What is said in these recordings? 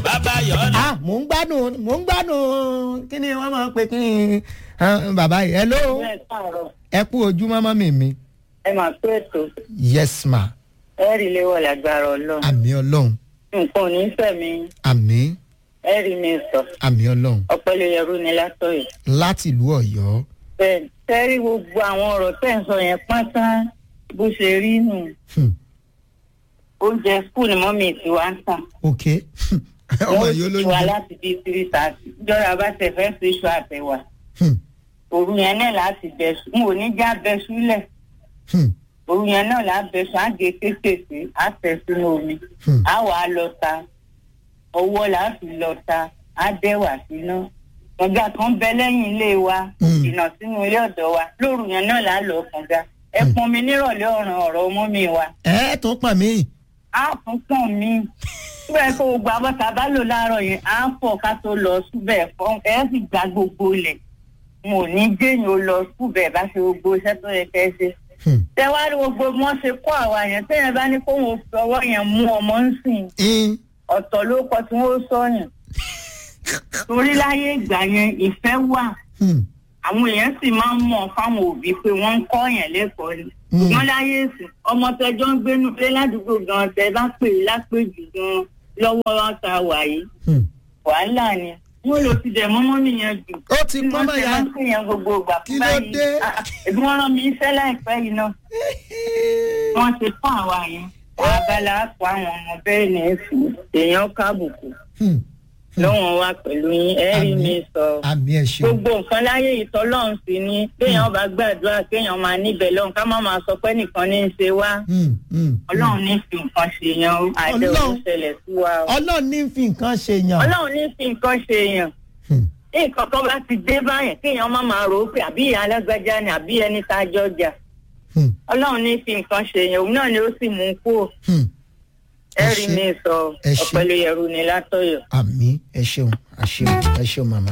bàbá yọ̀ọ́nà. ah mò ń gbádùn mò ń gbádùn kí ni wọ́n máa ń pè kí ni ah, bàbá yìí hello bẹ́ẹ̀ sọ̀rọ̀ ẹ kú ojúmọ́ mọ́ mi mi ẹ máa pé ètò yes ma ẹ rí léwọ̀ lágbára ọlọ́run àmì ọlọ́run nǹkan ò ní fẹ̀mí àmì ẹ rí mi sọ àmì ọlọ́run ọpẹlẹ yẹrù ni látọ̀yọ̀ láti ìlú ọ̀yọ́ bẹ́ẹ̀ tẹ́rí gbogbo àwọn ọ̀rọ̀ tẹ́ ń sọ yẹn pátá bó ṣe rí nù Hmm, oúnjẹ skul ni mọ́mì tí wàá ń tà ok ọmọ wọ́n yìí ti wá olóyún láti bí three thirty ìjọba bá tẹ fẹ́ fi iṣu àtẹ̀wà Hmm, òru yẹn náà láti bẹ̀sù n ò ní já bẹ̀sù lẹ̀ hmm, òru yẹn náà láti bẹ̀sù á gé kéékèèké á tẹ̀ sínú omi hmm. á wà á lọ ta ọwọ́ là á fi lọ ta á dẹ́wà síná kànga kan bẹ lẹ́yìn ilé wa Mm. ìnà sínú ilé ọ̀dọ̀ wa lóru yẹn náà là á lọ kànga ẹ pọn mi nírọ̀lẹ́ ọ̀ràn ọ̀rọ̀ ọmọ mi wa ẹ tó pọ̀ mí á tún pọ̀n mi síbẹ̀ kó gbogbo abọ́ta bá lò láàárọ̀ yẹn á fọ̀ ká tó lọ súbẹ̀ fọ́ ẹ sì gba gbogbo ilẹ̀ mo ò ní jẹ́yìn ó lọ súbẹ̀ bá ṣe gbogbo iṣẹ́ tó yẹ kẹ́ ṣe Hmm, tẹ́wárí gbogbo bí wọ́n ṣe kó àwa yẹn tẹ́yìn bá ní kóun ò fi ọwọ́ yẹn mú ọmọ ń sìn in, ọ̀tọ̀ ló kọ tí wọ́n sọ̀yàn torí láyé ìgbà yẹn ìfẹ́ wà hmm, àwọn èèyàn sì máa ń mọ̀ fáwọn òbí pé wọ́n ń kọ́ yẹn lẹ́kọ̀ọ́ ni Mm. ṣùgbọ́n láyé ìsìn ọmọ tẹjọ́ ń gbénu pé ládùúgbò gan tẹ bá pè é lápèjì gan lọ́wọ́ wa ta wà yìí hmm. wàhálà ni wọ́n lọ ti dẹ̀ mọ́mọ́ nìyẹn jù ó ti pọ́n mọ́ ya wọ́n ti máa ń gbogbo ìgbà Kí ló dé? ẹ̀bí wọ́n rán mi iṣẹ́ láìpẹ́ yìí náà wọ́n ti fún àwa yẹn abala àpò àwọn ọmọ bẹ́ẹ̀ ní èsì èèyàn kábùkù Hmm, lọ́wọ́n wa pẹ̀lú yín ẹ rí mi sọ àmì ẹ̀ ṣeun gbogbo nǹkan láyé ìtọ́lọ́run sí ni kéèyàn bá gbàdúrà kéèyàn máa níbẹ̀ lọ́hùn ká má máa sọ pé nìkan ní í ṣe wá Hmm, hmm, ọlọ́run ní fi nǹkan ṣe yan o àdéhùn Ọlọ́run. ṣẹlẹ̀ sí wa o ọlọ́run ní fi nǹkan ṣe yàn ọlọ́run ní fi nǹkan ṣe yàn Hmm, nǹkan kan bá ti dé báyẹn kéèyàn má máa rò ó pé àbí ìyá alágbájá ni àbí ẹni tá a jọ jà hmm, ọlọ́run ní fi nǹkan ṣe yàn òun náà ni ó sì mú un kúrò hmm. ẹ Ẹ rí ṣé. mi sọ Ẹ ṣé. ọ̀pẹ̀lú yẹ̀rù ni látọ̀yọ̀. àmì ẹ ṣeun ẹ ṣeun ẹ ṣeun màmá.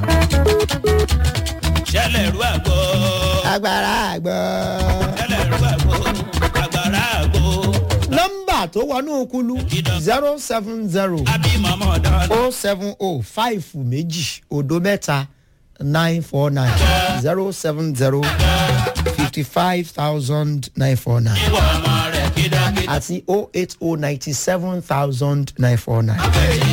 ṣẹlẹ̀ rú àgbo. agbára àgbọ̀. ṣẹlẹ̀ rú àgbo. àgbàrá àgbo. nọ́mbà tó wọnú kulu zero seven zero àbí mọ̀mọ́ dandan. o seven o five méjì odo mẹ́ta nine four nine zero seven zero fifty five thousand nine four nine ìwọ ọmọ rẹ̀ kídọ́kídọ́. àti o eight o ninety seven thousand nine four nine.